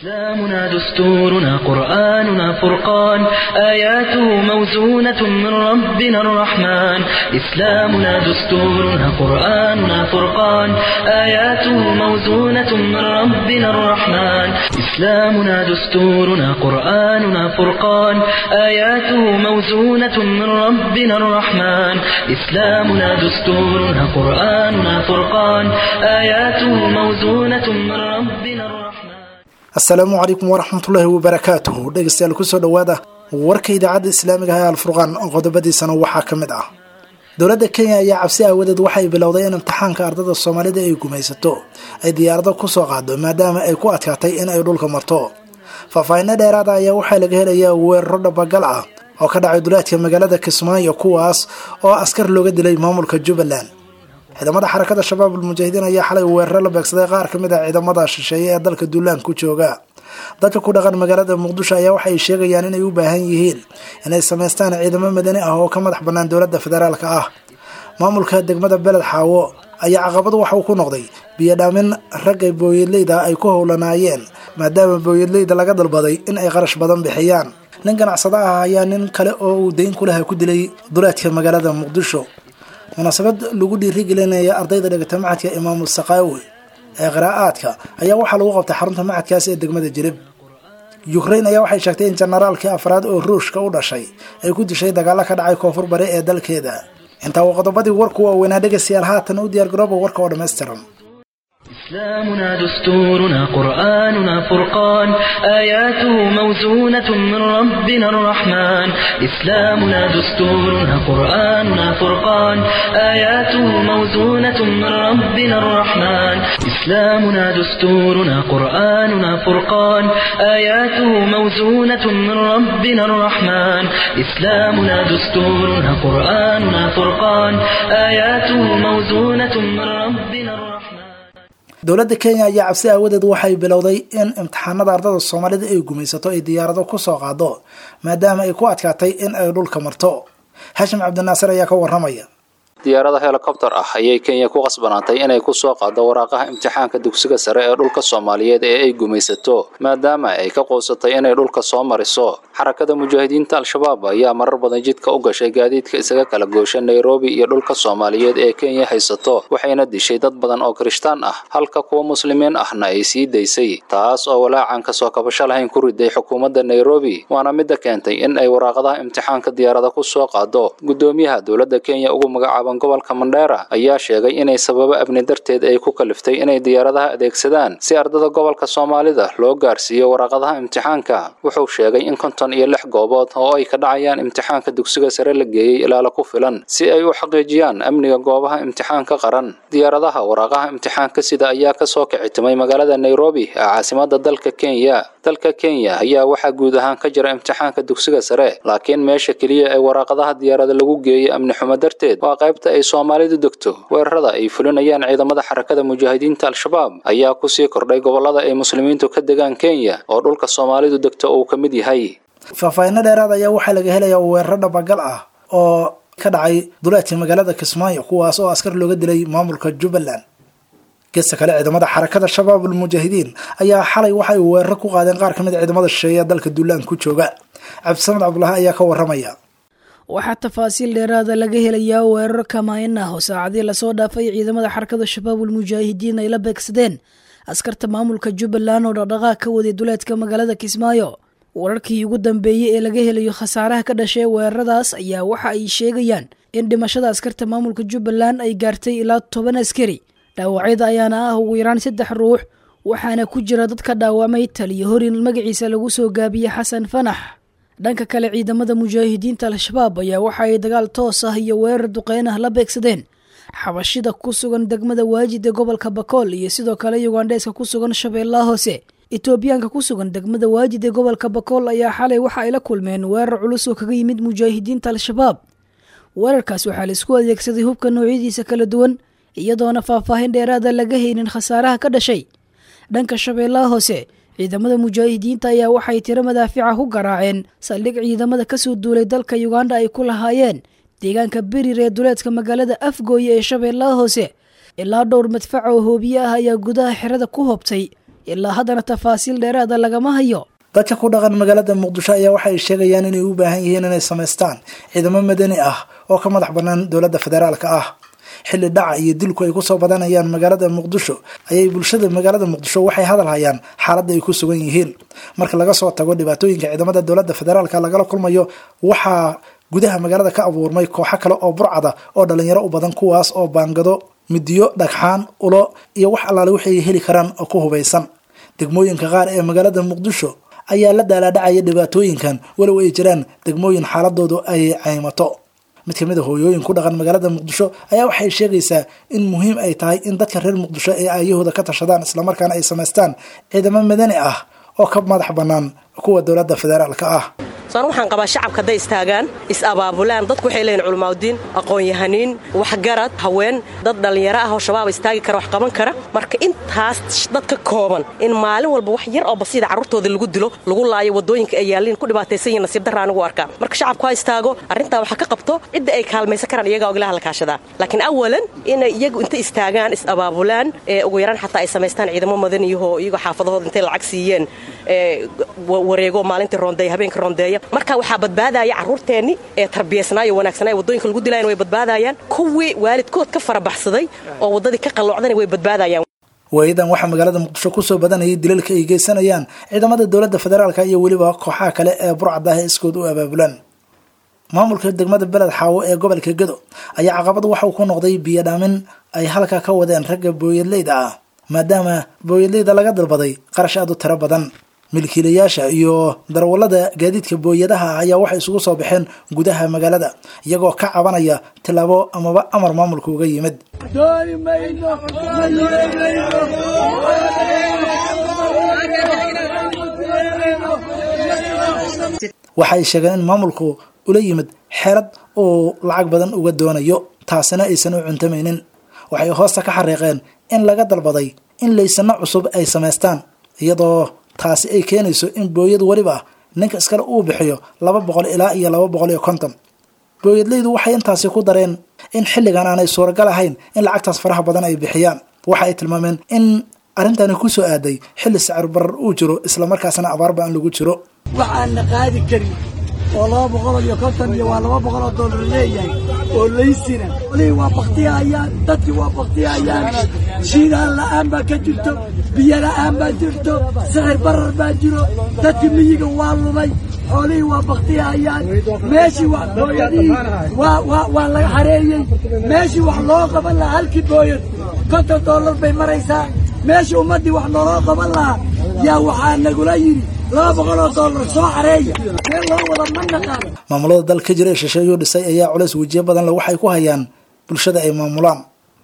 إسلامنا دستورنا قرآننا فرقان آياته موزونة من ربنا الرحمن إسلامنا دستورنا قرآننا فرقان آياته موزونة من ربنا الرحمن إسلامنا دستورنا قرآننا فرقان آياته موزونة من ربنا الرحمن إسلامنا دستورنا قرآننا فرقان آياته موزونة من ربنا الرحمن asalaamu calaykum waraxmatullaahi wabarakaatuhu dhegeystayaal kusoo dhowaada warka idaacadda islaamiga ah ee alfurqaan qodobadiisana waxaa ka mid ah dowladda kenya ayaa cabsi aawadeed waxay bilowday in imtixaanka ardada soomaalida ay gumaysato ay diyaarado kusoo qaado maadaama ay ku adkaatay in ay dhulka marto faahfaahinno dheeraada ayaa waxaa laga helayaa weeraro dhabagal ah oo ka dhacay duleedka magaalada kismaayo kuwaas oo askar looga dilay maamulka jubbaland ciidamada xarakada shabaab almujaahidiin ayaa xalay weeraro la beegsaday qaar ka mid ah ciidamada shisheeye ee dalka duulaan ku jooga dadka ku dhaqan magaalada muqdisho ayaa waxay sheegayaan inay u baahan yihiin inay samaystaan ciidamo madani ah oo ka madax bannaan dowladda federaalka ah maamulka degmada beled xaawo ayaa caqabad waxa uu ku noqday biyodhaamin ragga booyadleyda ay ku howlanaayeen maadaama booyadleyda laga dalbaday in ay qarash badan bixiyaan nin ganacsado ah ayaa nin kale oo uu dayn ku laha ku dilay duleedka magaalada muqdisho munaasabad lagu dhiirigelinaya ardayda dhigata macadka imaamu sakaawi ee qiraa'aadka ayaa waxaa lagu qabtay xarunta macadkaas ee degmada jirib ukrain ayaa waxay sheegtay in jenaraalkii afraad oo ruushka u dhashay ay ku dishay dagaalo ka dhacay koonfur bari ee dalkeeda intaa uu qodobadii warku waaweynaa dhegaystayaal haatan u diyaargarooba warka oo dhammaystiran إسلامنا دستورنا قرآننا فرقان آياته موزونة من ربنا الرحمن إسلامنا دستورنا قرآننا فرقان آياته موزونة من ربنا الرحمن إسلامنا دستورنا قرآننا فرقان آياته موزونة من ربنا الرحمن إسلامنا دستورنا قرآننا فرقان آياته موزونة من ربنا الرحمن dowladda kenya ayaa cabsi aawadeed waxay bilowday in imtixaanada ardada soomaalida ay gumaysato ay diyaarado kusoo qaado maadaama ay ku adkaatay in ay dhulka marto hashim cabdinaasir ayaa ka waramaya diyaarada helikobter ah ayay kenya ku qasbanaatay inay kusoo qaado waraaqaha imtixaanka dugsiga sare ee dhulka soomaaliyeed ee ay gumaysato maadaama ay ka qoosatay inay dhulka soo mariso xarakada mujaahidiinta al-shabaab ayaa marar badan jidka u gashay gaadiidka isaga kala goosha nairobi iyo dhulka soomaaliyeed ee kenya haysato waxayna dishay dad badan oo kirishtaan ah halka kuwa muslimiin ahna ay sii daysay taas oo walaacan kasoo kabasho lahayn ku riday xukuumadda nairobi waana midda keentay in ay waraaqadaha imtixaanka diyaarada kusoo qaado gudoomiyaha dowladda kenya ugu magacaaban gobolka mandheera ayaa sheegay inay sababo abni darteed ay ku kaliftay inay diyaaradaha adeegsadaan si ardada gobolka soomaalida loo gaarsiiyo waraaqadaha imtixaanka wuxuu sheegay in konton iyo lix goobood oo ay ka dhacayaan imtixaanka dugsiga sare la geeyey ilaala ku filan si ay u xaqiijiyaan amniga goobaha imtixaanka qaran diyaaradaha waraaqaha imtixaanka sida ayaa kasoo kicitimay magaalada nairobi ee caasimada dalka kenya dalka kenya ayaa waxaa guud ahaan ka jira imtixaanka dugsiga sare laakiin meesha keliya ee waraaqadaha diyaarada lagu geeyey amni xumo darteed waa qaybta ay soomaalidu degto weerarada ay fulinayaan ciidamada xarakada mujaahidiinta al-shabaab ayaa kusii kordhay gobolada ay muslimiintu ka degaan kenya oo dhulka soomaalidu degto uu ka mid yahay faahfaahinno dheeraad ayaa waxaa laga helayaa weeraro dhabagal ah oo ka dhacay duleedka magaalada kismaayo kuwaas oo askar looga dilay maamulka jubbaland geesta kale ciidamada xarakada shabaab almujaahidiin ayaa xalay waxay weeraro ku qaadeen qaar ka mid a ciidamada shisheeye ee dalka duulaan ku jooga cabdisamed cabdulahi ayaa ka waramaya waxaa tafaasiil dheeraada laga helayaa weerar kamaayin ah oo saacadii lasoo dhaafay ciidamada xarakada shabaabul mujaahidiin ay la beegsadeen askarta maamulka jubbaland oo dhaqdhaqaaq ka waday duleedka magaalada kismaayo wararkii ugu dambeeyey ee laga helayo khasaaraha ka dhashay weeraradaas ayaa waxa ay sheegayaan in dhimashada askarta maamulka jubbaland ay gaartay ilaa toban askari dhaawacyada ayaana ah ugu yaraan saddex ruux waxaana ku jira dad ka dhaawamay taliyo horin magaciisa lagu soo gaabiyey xasan fanax dhanka kale ciidamada mujaahidiinta al-shabaab ayaa waxa ay dagaal toos ah iyo weerar duqeyn ah la beegsadeen xabashida ku sugan degmada waajid ee gobolka bakool iyo sidoo kale yugandheeska ku sugan shabeellaha hoose etoobiyaanka ku sugan degmada waajid ee gobolka bakool ayaa xalay waxa ay la kulmeen weerar culus oo kaga yimid mujaahidiinta al-shabaab weerarkaas waxaa laisku adeegsaday hubka noocyadiisa kala duwan iyadoona faahfaahin dheeraada laga haynin khasaaraha ka dhashay dhanka shabeellaha hoose ciidamada mujaahidiinta ayaa waxay tiro madaafica ku garaaceen saldhig ciidamada kasoo duulay dalka uganda ay ku lahaayeen deegaanka berir ee duleedka magaalada afgooye ee shabeellaha hoose ilaa dhowr madfac oo hoobiye ah ayaa gudaha xerada ku hobtay ilaa haddana tafaasiil dheeraada lagama hayo dadka ku dhaqan magaalada muqdisho ayaa waxay sheegayaan inay u baahan yihiin inay samaystaan ciidamo madani ah oo ka madax bannaan dowladda federaalka ah xilli dhaca iyo dilku ay kusoo badanayaan magaalada muqdisho ayay bulshada magaalada muqdisho waxay hadal hayaan xaaladda ay ku sugan yihiin marka laga soo tago dhibaatooyinka ciidamada dowladda federaalka lagala kulmayo waxaa gudaha magaalada ka abuurmay kooxo kale oo burcada oo dhalinyaro u badan kuwaas oo baangado midiyo dhagxaan ulo iyo wax allaale waxay heli karaan oo ku hubaysan degmooyinka qaar ee magaalada muqdisho ayaa la daalaadhacaya dhibaatooyinkan walow ay jiraan degmooyin xaaladoodu ay caymato mid kamid a hooyooyin ku dhaqan magaalada muqdisho ayaa waxay sheegaysaa in muhiim ay tahay in dadka reer muqdisho ay aayahooda ka tashadaan islamarkaana ay samaystaan ciidamo madani ah oo ka madax bannaan kuwa dowladda federaalka ah soan waxaan qabaa shacabka hadday istaagaan is-abaabulaan dadku waxay leeyihin culamaauddiin aqoon-yahaniin waxgarad haween dad dhallinyaro ah oo shabaab istaagi kara wax qaban kara marka intaas dad ka kooban in maalin walba wax yar oo basiida carruurtooda lagu dilo lagu laayo waddooyinka ay yaalliin ku dhibaataysan yihin nasiib darra anigu arkaa marka shacabku ha istaago arrintaa waxa ka qabto cidda ay kaalmaysan karaan iyagaa oglaha la kaashadaa laakiin awalan inay iyagu inta istaagaan is-abaabulaan ee ugu yaraan xataa ay samaystaan ciidamo madaniyahoo iyagoo xaafadahooda intay lacag siiyeen wareego maalintii roondeeya habeenkii roondeeya marka waxaa badbaadaya carruurteenni ee tarbiyaysnaayo wanaagsanaayo waddooyinka lagu dilayan way badbaadayaan kuwii waalidkood ka farabaxsaday oo waddadii ka qalloocdana way badbaadayaan waayadan waxaa magaalada muqdisho kusoo badanayay dilalka ay geysanayaan ciidamada dowladda federaalka iyo weliba kooxaha kale ee burcada ah iskood u abaabulaan maamulka degmada beled xaawo ee gobolka gedo ayaa caqabad waxa uu ku noqday biyodhaamin ay halkaa ka wadeen ragga booyadleyda ah maadaama booyadleyda laga dalbaday qarash aad u tiro badan milkiilayaasha iyo darawallada gaadiidka booyadaha ayaa waxay isugu soo baxeen gudaha magaalada iyagoo ka cabanaya tilaabo amaba amar maamulka uga yimid waxay sheegeen in maamulku ula yimid xeelad uu lacag badan uga doonayo taasina aysan u cuntamaynin waxay hoosta ka xariiqeen in laga dalbaday in laysano cusub ay samaystaan iyadoo taasi ay keenayso in booyad weliba ninka iskale uu bixiyo laba boqol ilaa iyo laba boqol iyo konton booyadleydu waxay intaasi ku dareen in xilligan aanay suuragal ahayn in lacagtaas faraha badan ay bixiyaan waxa ay tilmaameen in arrintani ku soo aaday xilli sicir barar uu jiro islamarkaasna abaarba aan lagu jiro waxaana qaadi karin oo laba boqol iyo konton iyo waa laba boqol oo dollar leeyahay oo laysina olihii waa baktiyahayaan dadkii waa baktiyahayaan shiidaan la'aan baa ka jirto biyo la'aan baa jirto sixir barar baa jiro dadkii miyiga waa lumay xoolihii waa baktiyahayaan meeshii wax booyadihii waa waa waa laga xareeyey meeshii wax loo qaban lahaa halkii booyad konton dollar bay maraysaa meeshii ummaddii wax nooloo qaban lahaa yaa waxaa nagula yidhi laba boqoloo dollar soo xareeya meel loo wada ma naqaan maamulada dal ka jira ee shisheeyuu dhisay ayaa culays wejiyo badan le waxay ku hayaan bulshada ay maamulaan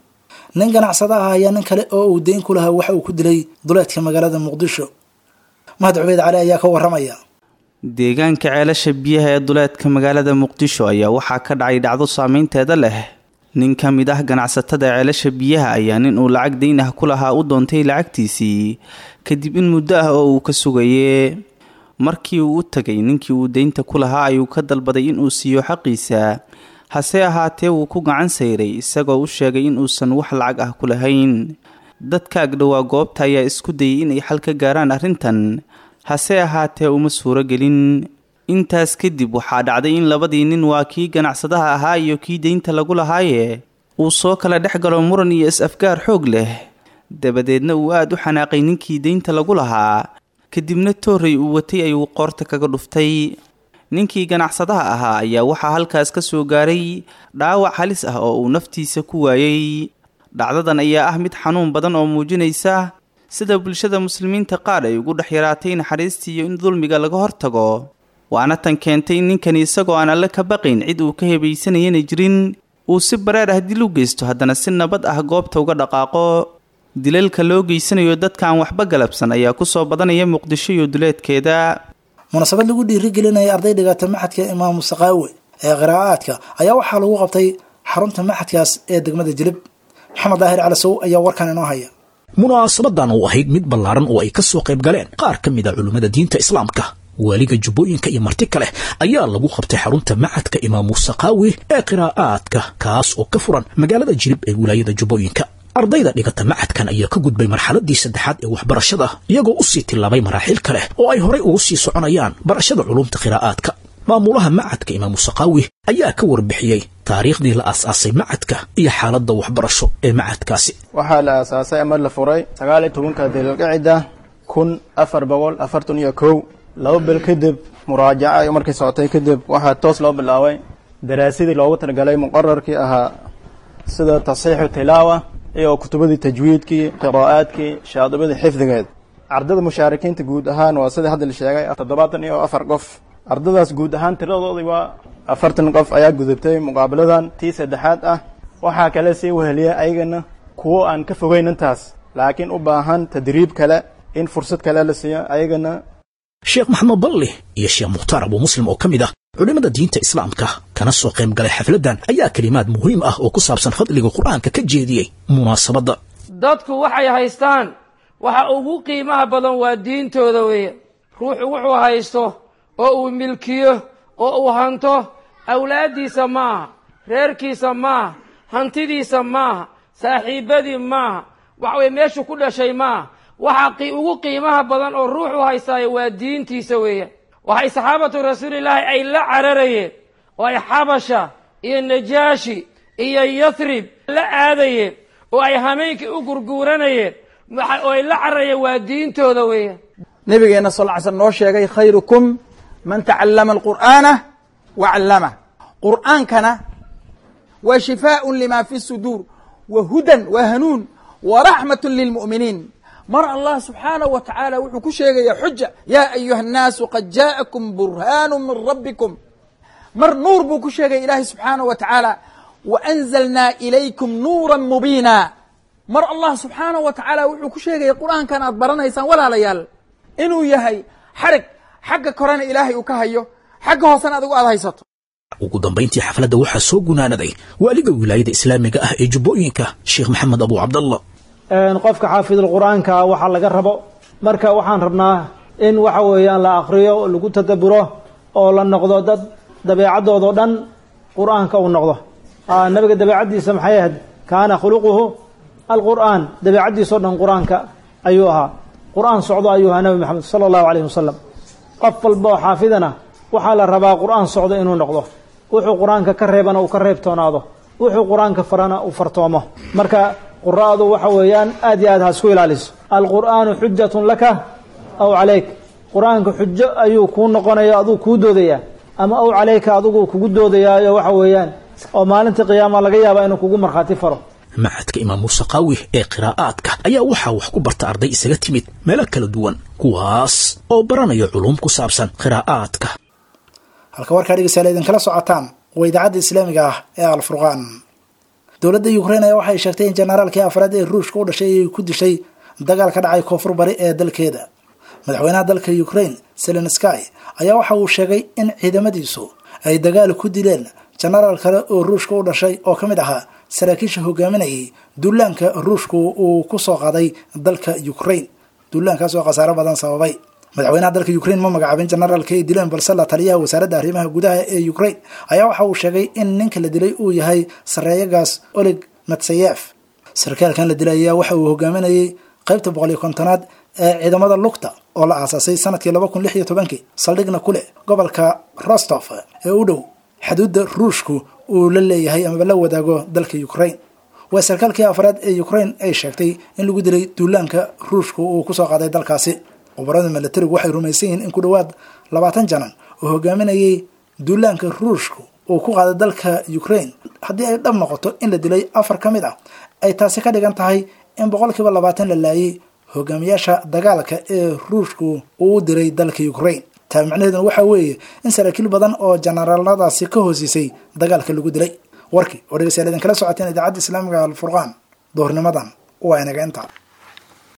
nin ganacsada ah ayaa nin kale oo uu deyn ku lahaa waxa uu ku dilay duleedka magaalada muqdisho mahad cubeyd cali ayaa ka waramaya deegaanka ceelasha biyaha ee duleedka magaalada muqdisho ayaa waxaa ka dhacay dhacdo saameynteeda leh nin ka mid ah ganacsatada ceelasha biyaha ayaa nin uu lacag deyn ah ku lahaa u doontay lacagtiisii kadib in muddo ah oo uu ka sugaye markii uu u tagay ninkii uu deynta ku lahaa ayuu ka dalbaday inuu siiyo xaqiisa hase ahaatee wuu ku gacan sayray isagoo u sheegay inuusan wax lacag ah ku lahayn dadka agdhowaa goobta ayaa isku dayay inay xal ka gaaraan arrintan hase ahaatee uma suuro gelin intaas kadib waxaa dhacday in labadii nin waa kii ganacsadaha ahaa iyo kii deynta lagu lahaaye uu soo kala dhex galo muran iyo is-afgaar xoog leh dabadeedna uu aada u xanaaqay ninkii deynta lagu lahaa kadibna toorrey uu watay ayuu qoorta kaga dhuftay ninkii ganacsadaha ahaa ayaa waxaa halkaas ka soo gaaray dhaawac halis ah oo uu naftiisa ku waayey dhacdadan ayaa ah mid xanuun badan oo muujinaysa sida bulshada muslimiinta qaar ay ugu dhex yaraatay naxariistii iyo in dulmiga laga hortago waana tan keentay in ninkani isagoo aan alle ka baqayn cid uu ka hebaysanayana jirin uu si bareer ah dil u geysto haddana si nabad ah goobta uga dhaqaaqo dilalka loo geysanayo dadka aan waxba galabsan ayaa kusoo badanaya muqdisho iyo duleedkeeda munaasabad lagu dhiirigelinaya arday dhigata maxadka imaamu sakaawe ee qiraa'aadka ayaa waxaa lagu qabtay xarunta maxadkaas ee degmada jilib maxamed daahir calasow ayaa warkan inoo haya munaasabadan oo ahayd mid ballaaran oo ay ka soo qayb galeen qaar ka mid a culimmada diinta islaamka waaliga jubbooyinka iyo marti kale ayaa lagu qabtay xarunta macadka imaamu sakaawi ee qiraa'aadka kaas oo ka furan magaalada jilib ee wilaayada jubbooyinka ardayda dhigata macadkan ayaa ka gudbay marxaladii saddexaad ee waxbarashada iyagoo u sii tillaabay maraaxiil kale oo ay horay ugu sii soconayaan barashada culumta qiraa'aadka maamulaha macadka imaamu saqaawi ayaa ka warbixiyey taariikhdii la aas-aasay macadka iyo xaaladda waxbarasho ee macadkaasi waxaa la aasaasay ama la furay sagaal iyo tobanka dilqicida kun afar boqol afartan iyo kow laba bil kadib muraajaca ay markay socotay kadib waxaa toos loo bilaabay daraasadii loogu talagalay muqararkii ahaa sida tasxiixu tilaawa iyo kutubadii tajwiidkii qiraa'aadkii shaadibadii xifdigeed ardada mushaarikiinta guud ahaan waa sidai hadda la sheegay toddobaatan iyo afar qof ardadaas guud ahaan tiradoodii waa afartan qof ayaa gudubtay muqaabiladan tii saddexaad ah waxaa kale sii weheliya ayagana kuwo aan ka fogeyn intaas laakiin u baahan tadriib kale in fursad kale la siiyo ayagana sheekh maxamed balli iyo sheekh mukhtaar abuu muslim oo ka mid ah culimmada diinta islaamka kana soo qayb galay xafladdan ayaa kelimaad muhiim ah oo ku saabsan fadliga qur'aanka ka jeediyey munaasabadda dadku waxay haystaan waxa ugu qiimaha badan waa diintooda weeye ruuxu wuxuu haysto oo uu milkiyo oo uu hanto awlaaddiisa maaha reerkiisa maaha hantidiisa maaha saaxiibbadii maaha waxaweye meeshuu ku dhashay maaha waxa ugu qiimaha badan oo ruuxu haystaayo waa diintiisa weeye waxay saxaabatu rasuulillaahi ay la cararayeen oo ay xabasha iyo najaashi iyo yathrib la aadayeen oo ay hameenkii u gurguuranayeen oo ay la cararayeen waa diintooda weeye nabigeenna sal ly slm noo sheegay khayrukum man tacallama alqur'aana wa callamah qur'aankana waa shifaaءun lima fi suduur wa hudan wa hanuun wa raxmat lilmu'miniin mar allah subxaanaه wa tacaala wuxuu ku sheegaya xuja yaa ayuha الnaasu qad jaaءakum burhaanu min rabbikum mar nuur buu ku sheegaya ilaahay subxaanaه wa tacaala waأnzalnaa ilaykum nuura mubiina mar allah subxaanaه wa tacaala wuxuu ku sheegaya qur'aankan aad baranaysaan walaalayaal inuu yahay xarig xagga korena ilaahay uu ka hayo xagga hoosena adigu aad haysato ugu dambayntii xafladda waxaa soo gunaanaday waaliga wilaayada islaamiga ah ee jubbooyinka sheekh maxamed abu cabdallah qofka xaafidulqur'aanka waxaa laga rabo marka waxaan rabnaa in waxa weeyaan la akriyo lagu tadaburo oo la noqdo dad dabeecadoodao dhan qur'aanka uu noqdo nabiga dabeecaddiisa maxay ahayd kaana khuluquhu alqur'aan dabeecaddiisao dhan qur-aanka ayuu ahaa qur-aan socdo ayuu ahaa nabi maxamed sala allahu calayhi wasalam qof walba oo xaafidana waxaa la rabaa qur-aan socdo inuu noqdo wuxuu qur-aanka ka reebana uu ka reebtoonaado wuxuu qur-aanka farana uu fartoomo marka qura'du waxa weeyaan aad iyo aad ha isku ilaaliso alqur'aanu xujatun laka aw calayk qur-aanka xujo ayuu kuu noqonaya aduu kuu doodayaa ama aw calayka adigu kugu doodayaayo waxa weeyaan oo maalintii qiyaama laga yaaba inuu kugu markhaati faro macadka imaam muuse qaawi ee qiraa'aadka ayaa waxaa wax ku barta arday isaga timid meelo kala duwan kuwaas oo baranaya culuum ku saabsan qiraa'aadka halka warkaa dhegeystayaal idinkala socotaan waa idaacadda islaamiga ah ee alfurqaan dowladda ukrain ayaa waxay sheegtay in jenaraalkii afraad ee ruushka u dhashay ay ku dishay dagaal ka dhacay koonfur bari ee dalkeeda madaxweynaha dalka ukrain selenski ayaa waxa uu sheegay in ciidamadiisu ay dagaal ku dileen jenaraal kale oo ruushka u dhashay oo ka mid ahaa saraakiisha hogaaminayay duulaanka ruushku uu ku soo qaaday dalka ukrain duulaankaas oo khasaaro badan sababay madaxweynaha dalka ukrain ma magacaabin jenaraalka ay dileen balse la taliyaha wasaaradda arrimaha gudaha ee ukrain ayaa waxa uu sheegay in ninka la dilay uu yahay sareeyagaas oleg matsayef sarkaalkan la dilay ayaa waxa uu hogaaminayay qaybta boqol iyo kontonaad ee ciidamada lugta oo la aasaasay sanadkii laba kun lix iyo tobankii saldhigna ku leh gobolka rostof ee u dhow xuduudda ruushku uu la leeyahay amaba la wadaago dalka ukrain waa sarkaalkii afraad ee ukrain ay sheegtay in lagu dilay duulaanka ruushku uu kusoo qaaday dalkaasi khubarada milatarigu waxay rumaysan yihiin in ku dhowaad labaatan janan oo hogaaminayay duulaanka ruushku uu ku qaaday dalka ukrain haddii ay dhab noqoto in la dilay afar ka mid ah ay taasi ka dhigan tahay in boqolkiiba labaatan la laayay hogaamiyaasha dagaalka ee ruushku uu u diray dalka ukrain taa macnaheeduna waxaa weeye in saraakiil badan oo jenaraaladaasi ka hoosiisay dagaalka lagu dilay warkii oo dhegeystayaal idinkala socoteen idaacadda islaamiga alfurqaan duhurnimadan waa inaga intaa